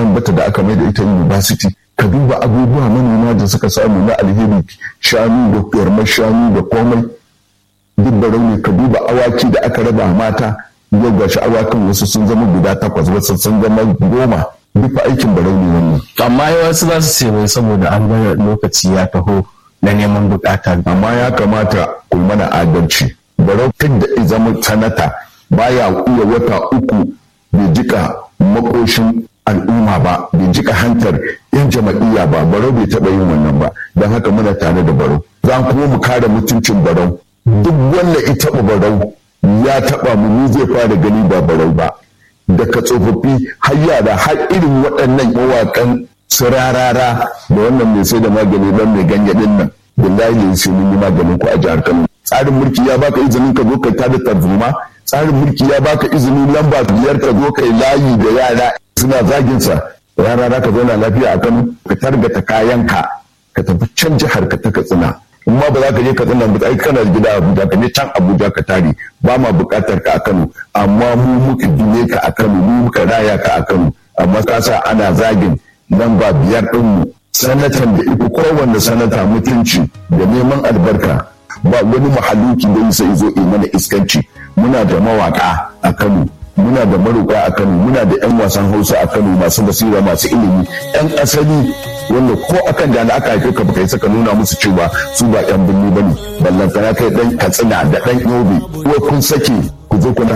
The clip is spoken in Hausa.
dan bata da aka mai da ita university ka duba abubuwa manoma da suka samu na alheri shanu da yarmar shanu da komai duk barau ne ka duba awaki da aka raba mata yau gashi awakan wasu sun zama guda takwas wasu sun zama goma duk aikin barau ne wannan amma wasu za su ce wai saboda an bar lokaci ya taho na neman bukata amma ya kamata ku mana adalci barau tun da zama sanata baya iya wata uku bai jika makoshin al'umma ba bai jika hantar yan jama'iyya ba barau bai taɓa yin wannan ba don haka muna tare da barau za kuma mu kare mutuncin barau duk wanda ya taɓa barau ya taɓa mu ni zai fara gani ba barau ba daga tsofaffi har yara har irin waɗannan mawaƙan su rarara da wannan mai sai da magani don mai ganye ɗin nan billahi ne sai mun yi maganin ku a jihar Kano tsarin mulki ya baka izinin ka zo ka tada tarzoma tsarin mulki ya baka izinin lamba biyar ka zo kai layi da yara suna zagin sa rarara ka zauna lafiya a Kano ka targata kayanka ka tafi can jihar ka ta Katsina in ma ba za ka je Katsina ba ai kana gida Abuja ka je can Abuja ka tare ba ma buƙatar ka a Kano amma mu muka gine ka a Kano mu muka raya ka a Kano amma ka sa ana zagin lamba biyar ɗinmu sanatan da iku kowanne sanata mutunci da neman albarka ba wani mahaluki da isa izo in mana iskanci muna da mawaka a Kano muna da maruka a Kano muna da yan wasan Hausa a Kano masu basira masu ilimi yan asali wanda ko akan da aka haife ka baka yi saka nuna musu cewa su ba yan birni bane ballantana kai dan Katsina da dan Yobe ko kun sake ku zo kuna